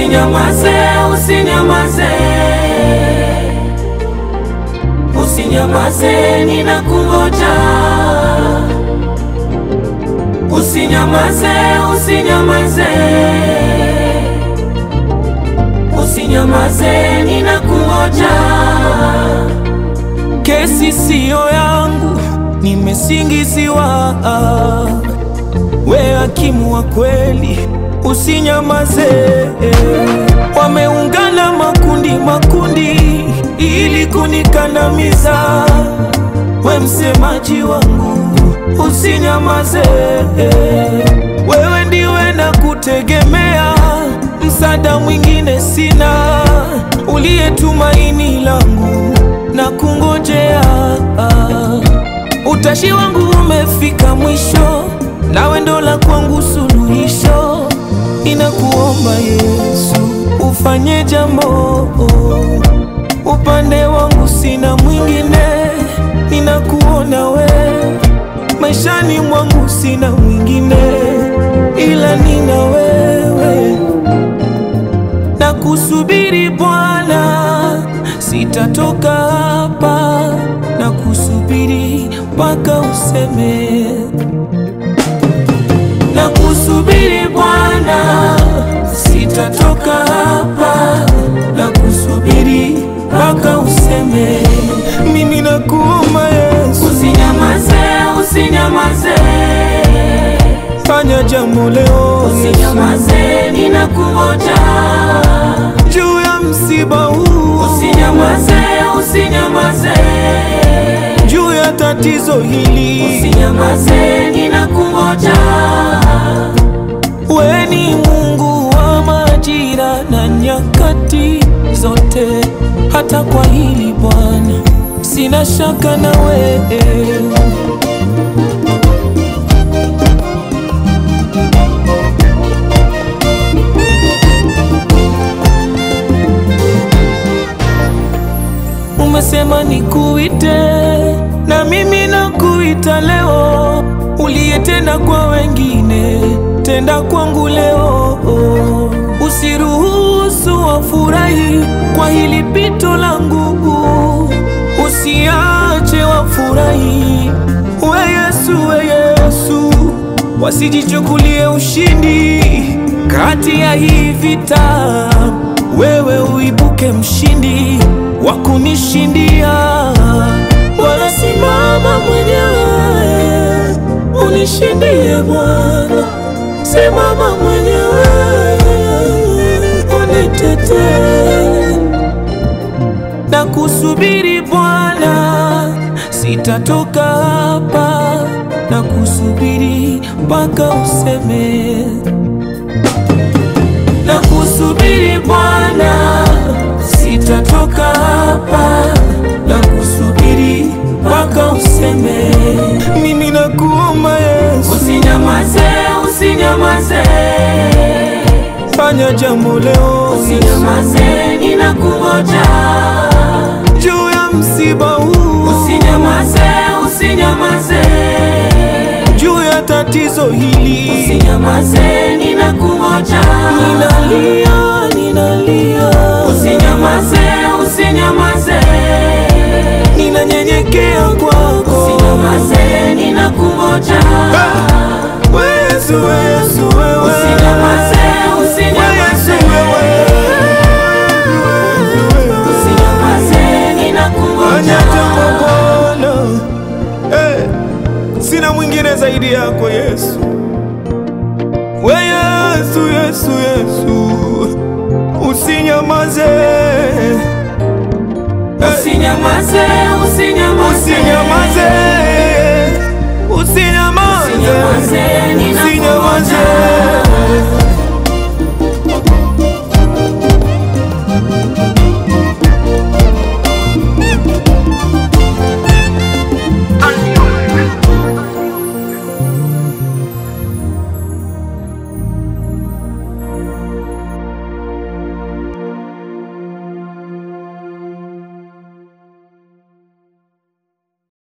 Usinyamaze, usinyamaze, usinyamaze, ninakungoja. Usinyamaze, usinyamaze, usinyamaze, ninakungoja. Kesi siyo yangu, nimesingiziwa. We hakimu wa kweli, usinyamaze. Wameungana makundi makundi ili kunikandamiza. We msemaji wangu, usinyamaze. Wewe ndiwe na kutegemea, msaada mwingine sina, uliye tumaini langu na kungojea. Utashi wangu umefika mwisho, nawe ndo la kwangu suluhisho. Ninakuomba Yesu, ufanye jambo. Upande wangu sina mwingine, ninakuona we. Maishani mwangu sina mwingine, ila nina wewe. Na kusubiri Bwana, sitatoka hapa na kusubiri mpaka useme. Na kusubiri Bwana, sitatoka hapa na kusubiri mpaka useme. Mimi nakuomba Yesu, Usinyamaze, usinyamaze, fanya jambo leo Yesu, usinyamaze, ninakungoja. juu ya msiba huu, Usinyamaze, usinyamaze, juu ya tatizo hili. usinyamaze, ninakungoja. We ni Mungu wa majira na nyakati zote, hata kwa hili Bwana sina shaka na wewe. Umesema nikuite na mimi nakuita leo, uliyetenda kwa wengine tenda kwangu leo. Usiruhusu wafurahi kwa hili pito langu, usiache wafurahi. We Yesu, we Yesu, wasijichukulie ushindi kati ya hii vita, wewe uibuke mshindi wa kunishindia. Bwana, simama mwenyewe unishindie Bwana, simama mwenyewe unitetee na kusubiri Bwana, sitatoka hapa na kusubiri mpaka useme. Na kusubiri Bwana, sitatoka hapa na kusubiri mpaka useme. Mimi nakuomba Yesu, Usinyamaze, usinyamaze, fanya jambo leo usinyamaze, ninakungoja. juu ya msiba huu, Usinyamaze, usinyamaze, juu ya tatizo hili. usinyamaze, ninakungoja. Ninalia, ninalia, Usinyamaze, usinyamaze, ninanyenyekea kwako. usinyamaze, ninakungoja. Yesu, Yesu, wewe. Usinyamaze, usinyamaze, Yesu, wewe. usinyamaze, Fanya ninakungoja. jambo Bwana. Eh, Sina mwingine zaidi yako Yesu. We Yesu, Yesu, Yesu, usinyamaze, Eh, Usinyamaze, usinyamaze, usinyamaze, usinyamaze, usinyamaze, ninakungoja. usinyamaze.